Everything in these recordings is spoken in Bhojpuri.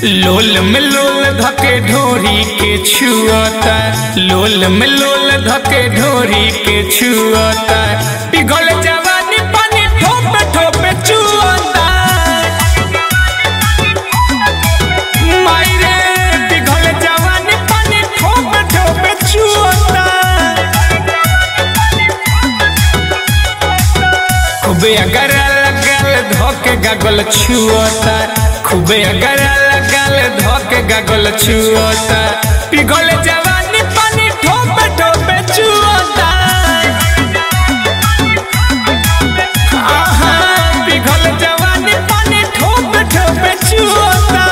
लोल में लोल धके ढोरी के छुअता लोल में लोल धके ढोरी के छुअता पिघल जवानी पानी ठोप ठोप चुअता मायरे पिघल जवानी पानी ठोप ठोप चुअता खूबे अगर लगल धोके गगल छुअता खूबे अगर लगल धोके गगल छुअता पिघल जवानी पानी ठोप ठोप चुअता आहा पिघल जवानी पानी ठोप ठोप चुअता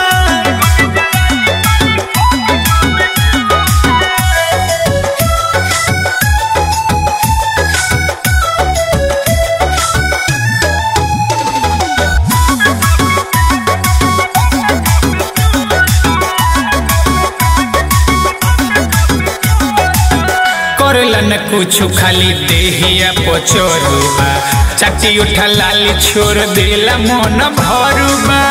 करला न कुछ खाली देहिया पचोरुबा चाची उठा लाली छोड़ देला मन भरुबा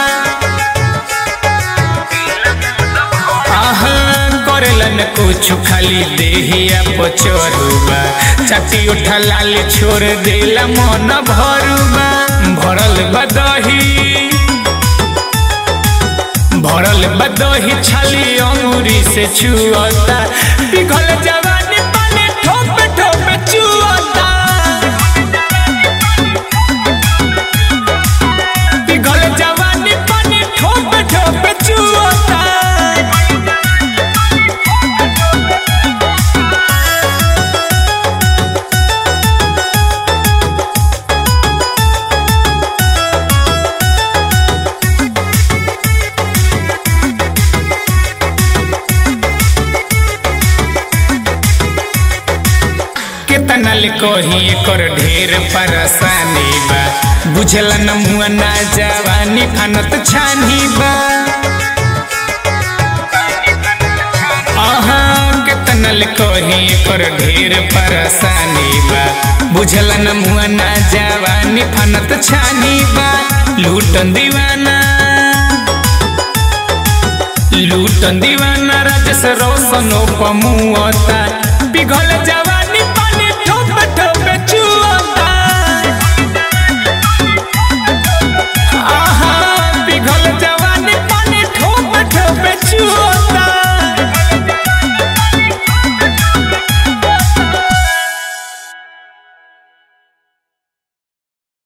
आहा करला न कुछ खाली देहिया पचोरुबा चाची उठा लाली छोड़ देला मन भरुबा भरल बदही भरल बदही छाली अंगूरी से छुअता पिघल जवानी पानी ठोप ठोप चुअता पिघल जवानी पानी ठोप ठोप चुअता केतना ले कही एकर ढेर परेशानी बा बुझला न मुआ ना जवानी फानत छानी बा आहा केतना ले कही एकर ढेर परेशानी बा बुझला न मुआ ना जवानी फानत छानी बा लूटन दीवाना लूटन दीवाना राजस रोशनो पमुअता पिघल जवा